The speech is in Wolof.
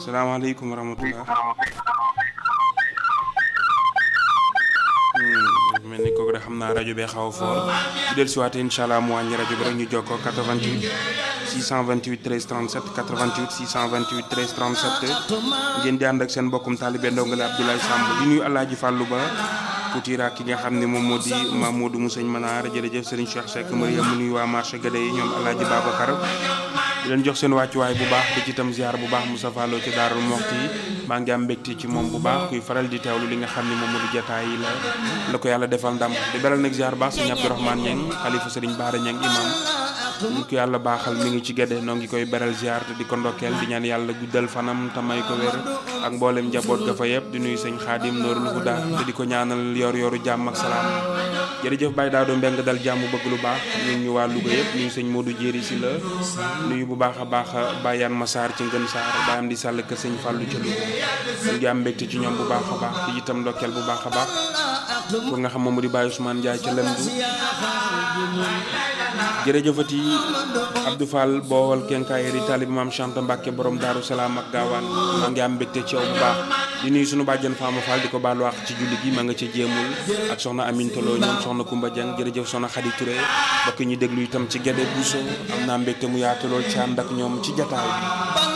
salaamaaleykum wa rahmatulah. mel ni kooku de xam naa rajo bee xaw a foor bu del siwaate incha allah mu wàññi rajo bi rek ñu jokkoo 88 628 13 37 88 628 13 37 ngeen di ànd ak seen mbokkum taalibe ndongale Abdoulaye Samb di nuyu Alaaji Fàllu Ba Koutira ki nga xam ne moom moo di Mamadou Moussëñ Manaar jërëjëf Serigne Cheikh Seck Mariam mu nuyu waa marché Gade yi ñoom Alaaji Babacar di leen jox seen wàccuwaay bu baax di ci itam ziar bu baax Moussa Fallo ci Daarul Moxti maa ngi am mbégte ci moom bu baax kuy faral di teewlu li nga xam ne moom moo di jotaay yi la la ko yàlla defal ndam di beral nag ziar baax sëñ Abdourahmane Ñeng xalifa Serigne Baara Ñeng imam ñu ko yàlla baaxal mi ngi ci Gade noo ngi koy beral ziar te di ko ndokkeel di ñaan yàlla guddal fanam te may ko wér ak mboolem njaboot ga fa yëpp di nuyu sëñ Xaadim Noorul Huda te di ko ñaanal yor yoru jàmm ak salaam jërëjëf Baye Daado Mbeng dal jàmm bëgg lu baax ñun ñu waa Louga yëpp nuyu sëñ Modou Jéeri si la nuyu bu baax a baax Bayaan Masaar ci Ngën Saar baayam di sàll kër sëñ Fàllu ca Louga ñu ngi am mbégte ci ñoom bu baax a baax di itam ndokkeel bu baax a baax ko nga xam moom di Baye Ousmane Ndiaye ca Lemdu jërëjëfati Abdou Fall boowal kenkaayeri talib maam Chanta Mbàkke borom Daaru Salaam ak gaawaan maa ngi am mbégte ci yow bu baax di nuyu sunu bàjjen Fama Fall di ko baalu àq ci julli gi ma nga ca jéemul ak soxna Amin Tolo ñoom soxna Kumba Dieng jërëjëf soxna Khady Touré bokk ñu déglu itam ci Gede Bousso am naa mbégte mu yaatu lool ci ànd ak ñoom ci jataay bi